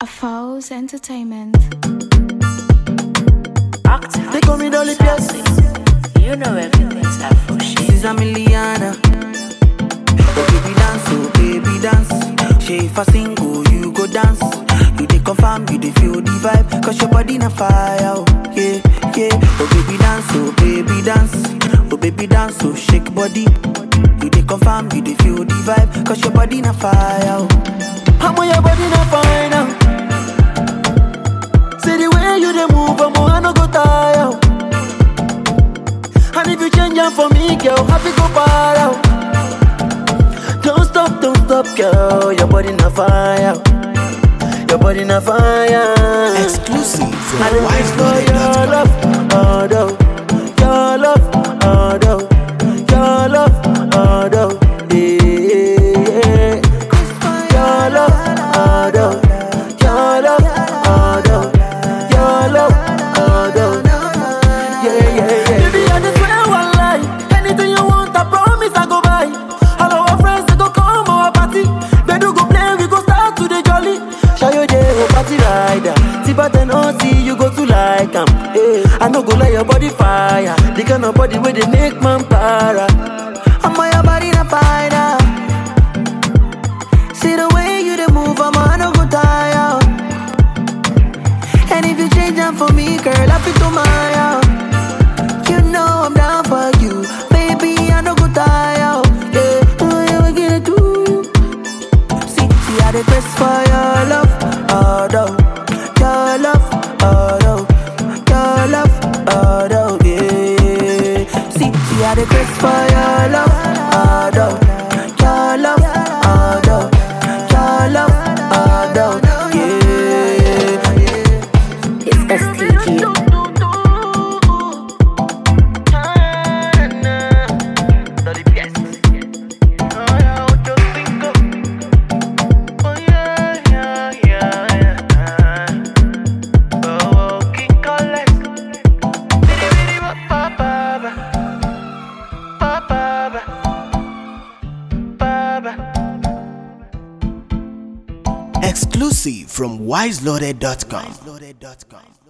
A Falls Entertainment. They call me Dolly Pierce. You know everything's up for shit. She's a Miliana. Oh baby dance, oh baby dance. She if I sing, oh you go dance. You dey confirm, you dey feel the vibe. Cause your body na fire, oh yeah, yeah. Oh baby dance, oh baby dance. Oh baby dance, oh shake body. You dey confirm, you dey feel the vibe. Cause your body na fire, oh. I'm on your body na fire now. See the way you dey move, I'm I no go tire. oh. And if you change am for me, girl, happy go far out. Don't stop, don't stop, girl. Your body na fire. Your body na fire. Exclusive from I dey wait for your wiseloaded.com. love, oh no. Your love, oh no. Your love, oh no. Yeah. Your love, oh no. Your love, oh no. Your love, oh no. Yeah, yeah, yeah. Baby, I just swear one lie. Anything you want, I promise I go buy. All our friends they go come our party. They do go play, we go start to the jolly. Show you the party rider. See but then oh see you go to like 'em. Hey, I no go let your body fire. The kind of body where they make man para. I'm on your body na fire. See the way you dey move, I'm on no go tire. And if you change them for me, girl, I feel to my You know I'm down for you, baby. I no go tire. Yeah, oh, yeah, we get do. See, see, I the best for your love, oh no, your love, oh no, your love, oh no, yeah. See, see, I the best for your love, oh no, your love, oh no, your love, oh no, yeah. It's STG. Exclusive from wiseloaded.com.